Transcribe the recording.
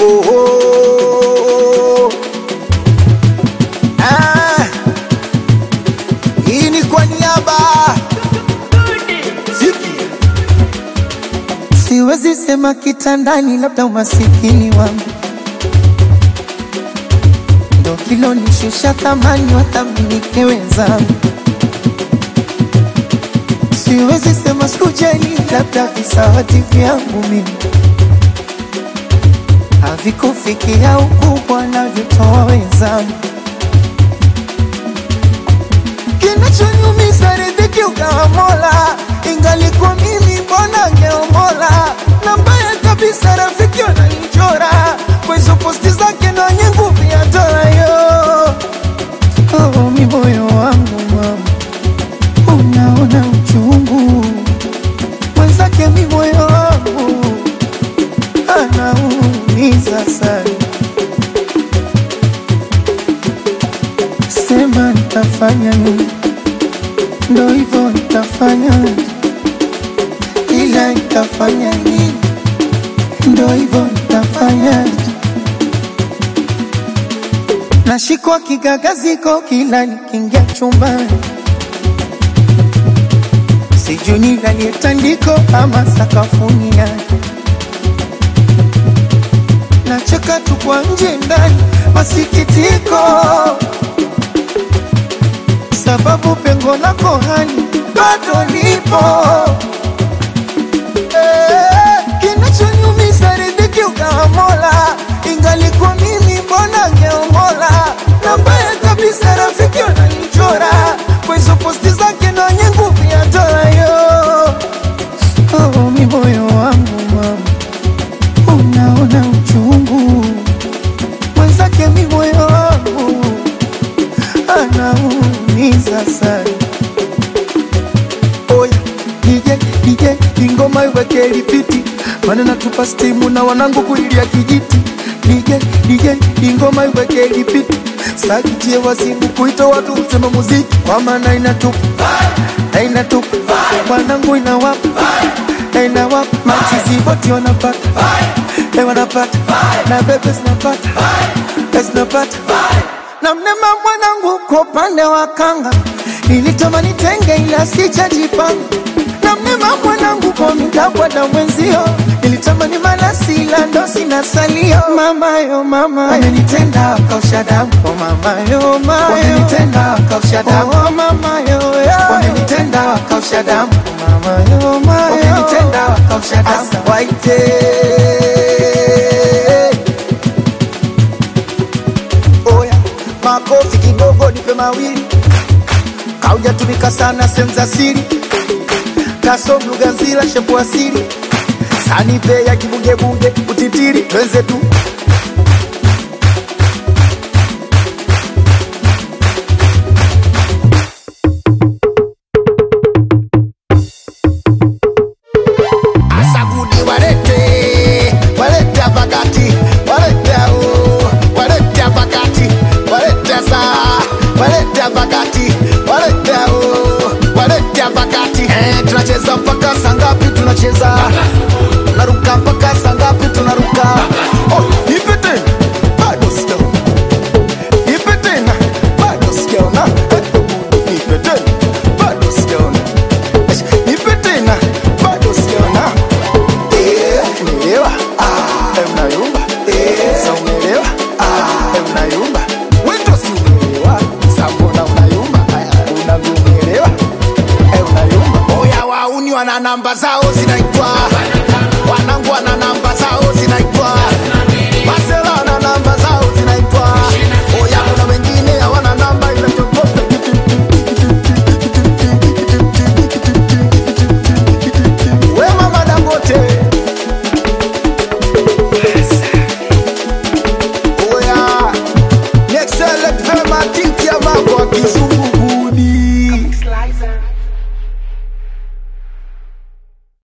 oh, oh. Ah, hii ni kwa niaba Ziki. Siwezi sema kitandani, labda umasikini wangu ndo kilonishusha thamani, wathaminike wenzangu. Siwezi sema sikujali, labda visawati vyangu mimi havikufikia ukubwa navyotoa wenzangu. Kinachonyumiza riziki ukawa Mola, ingalikuwa mimi mbona ngeomola. Na mbaya kabisa rafiki wananichora kwa hizo posti zake na wenye nguvu ya dola yo. Oh, mi moyo wangu mama, unaona uchungu mwenzake, mi moyo wangu anaumiza sana. Sema nitafanya nini? Ndo hivyo nitafanya, ila nitafanya nini? Ndo hivyo nitafanya. Nashikwa kigagaziko kila nikiingia chumbani, sijui nilalie tandiko ama sakafuni yake. Nacheka tu kwa nje ndani, masikitiko sababu pengo lako hani bado lipo. Eh, Kinachonyumiza riziki ukawa Mola, ingalikuwa mimi mbona ngeomola. Na mbaya kabisa rafiki wananichora kwa hizo posti zake na wenye nguvu ya dola yo. Oh, mi moyo wangu mama, unaona uchungu mwenzake, mi moyo wangu anaumiza sana. Oya DJ DJ, ingoma iweke lipiti, maana natupa stimu na wanangu kuilia kijiti. DJ DJ, ingoma iweke lipiti, sakitie wasimu kuita watu msema muziki, kwa maana inatupa na inatupa wanangu inawapa na inawapa machizi wote wanapata eh, wanapata na bebe zinapata eh, zinapata na mnema mwanangu kwa upande wa kanga nilitamani tenge ila sijajipanga na mnema mwanangu kwa mitabwa na mwenzio nilitamani malasi ila ndo sina salio mamayo mama amenitenda akausha damu oh mamayo mayo wamenitenda akausha damu oh mamayo wamenitenda akausha damu oh mamayo mayo wamenitenda akausha damu waite Oya, makofi kidogo, nipe mawili. Kaujatumika sana sehemu za siri, kasom lugha nzila shepu asili, sanipe ya kibugebunge utitiri, twenze tu Asagudi walete walete pakati walete o walete pakati walete sa walete pakati walete o walete pakati eh tunacheza mpaka saa ngapi tunacheza tunaruka mpaka saa ngapi tunaruka oh ipe tena bado sijaona ipe tena bado sijaona Eh, ipe tena bado sijaona Eh, ipe tena bado sijaona Umeelewa? Eh, unayumba? Sa umeelewa? Eh, unayumba? Wewe ndo si umeelewa? Sa mbona unayumba? Unavyomuelewa? Eh, unayumba? Oya wauni wana namba zao zinaitwa wanangu wana namba zao zinaitwa